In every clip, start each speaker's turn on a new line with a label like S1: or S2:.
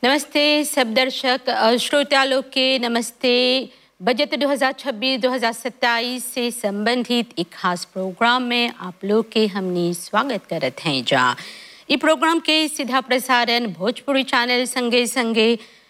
S1: नमस्ते सब दर्शक और श्रोता लोग के नमस्ते बजट 2026-2027 से संबंधित एक खास प्रोग्राम में आप लोग के हमने स्वागत करत हैं जा ये प्रोग्राम के सीधा प्रसारण भोजपुरी चैनल संगे संगे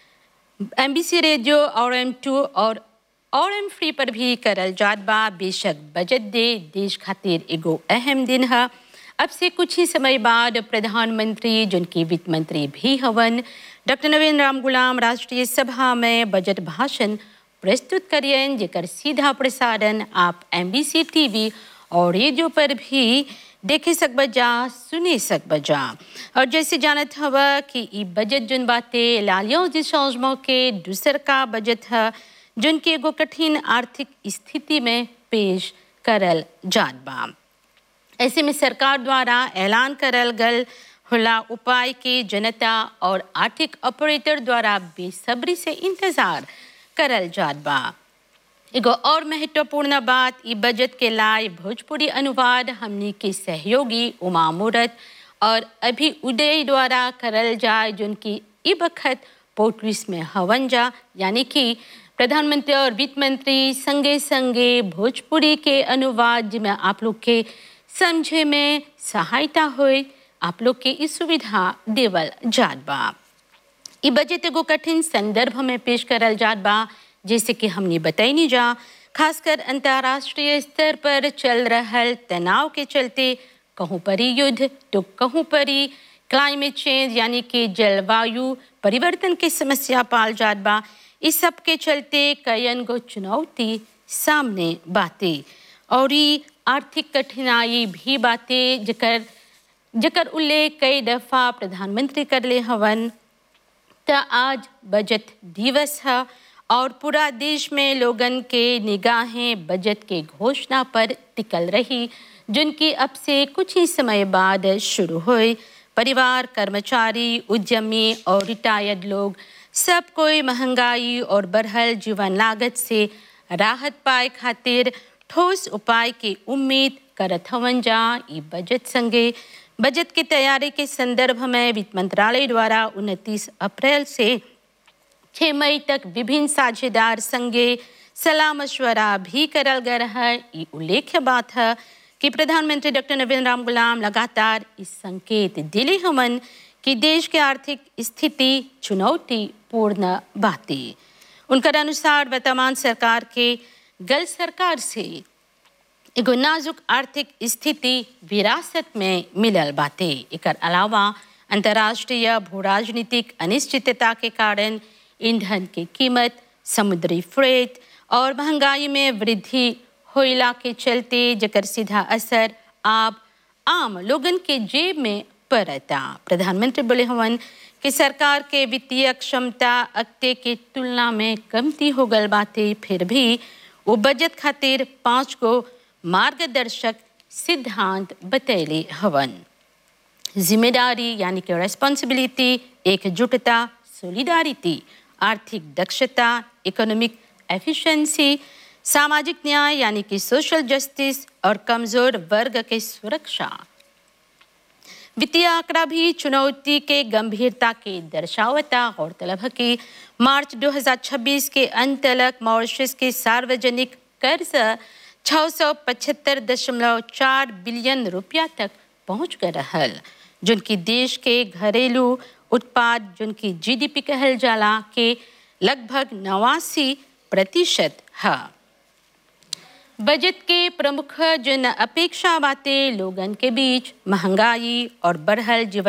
S1: एमबीसी रेडियो और एम टू और और एम फ्री पर भी करल जात बा बेशक बजट दे देश खातिर एगो अहम दिन है अब से कुछ ही समय बाद प्रधानमंत्री जिनकी वित्त मंत्री भी हवन डॉक्टर नवीन राम गुलाम राष्ट्रीय सभा में बजट भाषण प्रस्तुत करियन जेकर सीधा प्रसारण आप एमबीसी टीवी और रेडियो पर भी देखे सकब जा सुने सकब जा और जैसे जानत हवा कि ई बजट जुन बाते लालियों दिशाओं के दूसर का बजट है जुन के एगो कठिन आर्थिक स्थिति में पेश करल जात बा ऐसे में सरकार द्वारा ऐलान करल गल होला उपाय के जनता और आर्थिक ऑपरेटर द्वारा बेसब्री से इंतजार करल जात बा एगो और महत्वपूर्ण बात ई बजट के लाए भोजपुरी अनुवाद हमनी के सहयोगी उमा मूरत और अभी उदय द्वारा करल जाए जिनकी ई बखत पोर्टुगीज में हवन जा यानी कि प्रधानमंत्री और वित्त मंत्री संगे संगे भोजपुरी के अनुवाद जिसमें आप लोग के समझे में सहायता होए आप लोग के इस सुविधा देवल जात बा ई बजट एगो कठिन संदर्भ में पेश करल जात बा जैसे कि हमने बताई जा खासकर अंतर्राष्ट्रीय स्तर पर चल रहल तनाव के चलते कहूँ परी युद्ध तो कहूँ परी क्लाइमेट चेंज यानी कि जलवायु परिवर्तन की समस्या पाल जात बा इस सब के चलते कयन गो चुनौती सामने बाते और ई आर्थिक कठिनाई भी बातें जकर जकर उल्लेख कई दफा प्रधानमंत्री कर ले हवन त आज बजट दिवस है और पूरा देश में लोगन के निगाहें बजट के घोषणा पर टिकल रही जिनकी अब से कुछ ही समय बाद शुरू हुई परिवार कर्मचारी उद्यमी और रिटायर्ड लोग सब कोई महंगाई और बढ़ल जीवन लागत से राहत पाए खातिर ठोस उपाय की उम्मीद करत हवन जा ई बजट संगे बजट की तैयारी के संदर्भ में वित्त मंत्रालय द्वारा 29 अप्रैल से 6 मई तक विभिन्न साझेदार संगे सलाह मशवरा भी करल गया है ये उल्लेख्य बात है कि प्रधानमंत्री डॉक्टर नवीन राम गुलाम लगातार इस संकेत दिले हमन कि देश के आर्थिक स्थिति चुनौतीपूर्ण बाती उनकर अनुसार वर्तमान सरकार के गल सरकार से एगो नाजुक आर्थिक स्थिति विरासत में मिलल बाते एकर अलावा अंतर्राष्ट्रीय भू राजनीतिक अनिश्चितता के कारण ईंधन की कीमत समुद्री फ्रेट और महंगाई में वृद्धि होइला के चलते जकर सीधा असर आप आम लोगन के जेब में पड़ता प्रधानमंत्री बोले हवन कि सरकार के वित्तीय क्षमता अगते के तुलना में कमती हो गल बाते फिर भी वो बजट खातिर पाँच गो मार्गदर्शक सिद्धांत बतैले हवन जिम्मेदारी यानी कि रेस्पॉन्सिबिलिटी एकजुटता सोलिडारिटी आर्थिक दक्षता इकोनॉमिक एफिशिएंसी सामाजिक न्याय यानी कि सोशल जस्टिस और कमजोर वर्ग के सुरक्षा वित्तीय आंकड़ा भी चुनौती के गंभीरता के दर्शावता गौरतलब है कि मार्च 2026 के अंत तक मॉरिशस के सार्वजनिक कर्ज छः सौ पचहत्तर दशमलव चार बिलियन रुपया तक पहुंच गए रहल जिनकी देश के घरेलू उत्पाद जिनकी जीडीपी कहल जाला के लगभग नवासी प्रतिशत है बजट के प्रमुख जन अपेक्षा बातें लोगन के बीच महंगाई और बढ़ल जीवन